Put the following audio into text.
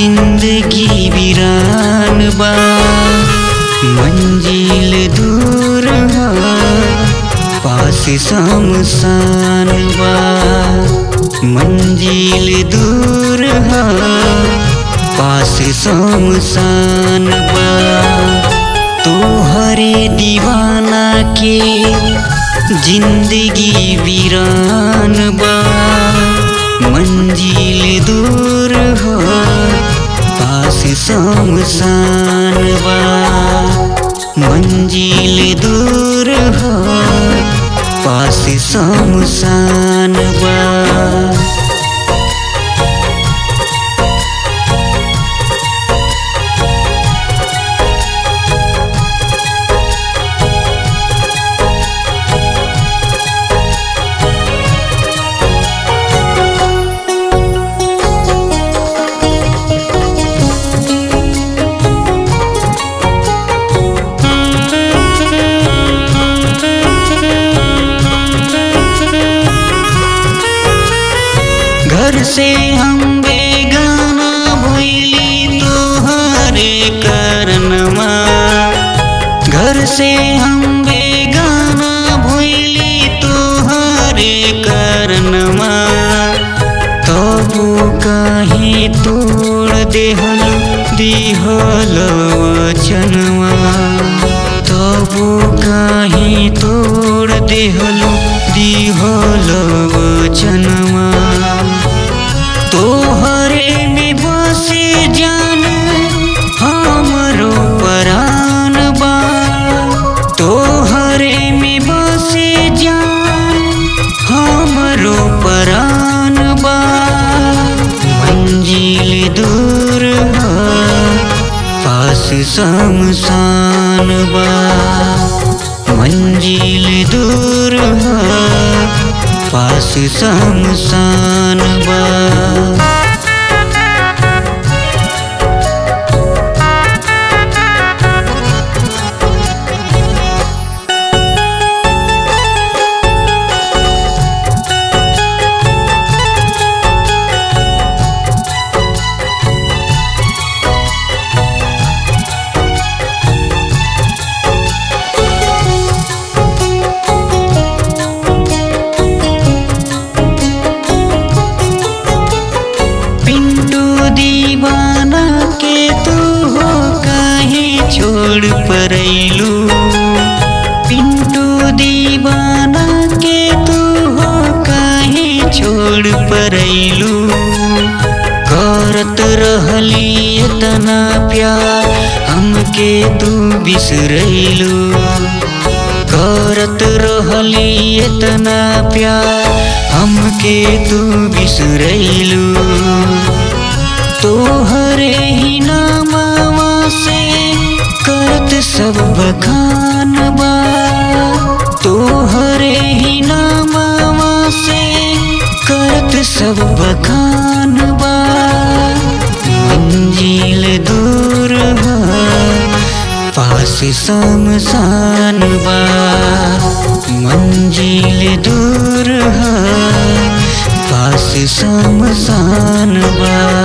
जिंदगी वीरान बा मंजिल दूर हा पास शमशान बा मंजिल दूर हा पास शमशान बा तोहरे दीवाना के जिंदगी वीरान बा मंजिल दूर हो पास शमशान बा मंजिल दूर हो पास शमशान बा घर से हम बेगाना भइली तोहरे करनमा घर से हम बेगाना भइली तोहरे करनमा तबु काहे तोड़ देहल दिहल वचनवा तबु काहे तोड़ देहल दिहल वचनवा तोहरे में बसे जान हमरो परान बा तोहरे में बसे जान हमरो परान बा मंजिल दूर हा पास शमशान बा मंजिल दूर हा पास शमशान बा पिंटू दीवाना के तू हो काहे छोड़ परैलू पिंटू दीवाना के तू हो काहे छोड़ परैलू करत रहली इतना प्यार हमके तू बिसरैलू करत रहली इतना प्यार हमके तू बिसरैलू तोहरे ही नामवा से करत सब बखान बा तोहरे ही नामवा से करत सब बखान बा मंजिल दूर बा पास शमशान बा मंजिल दूर हा पास शमशान बा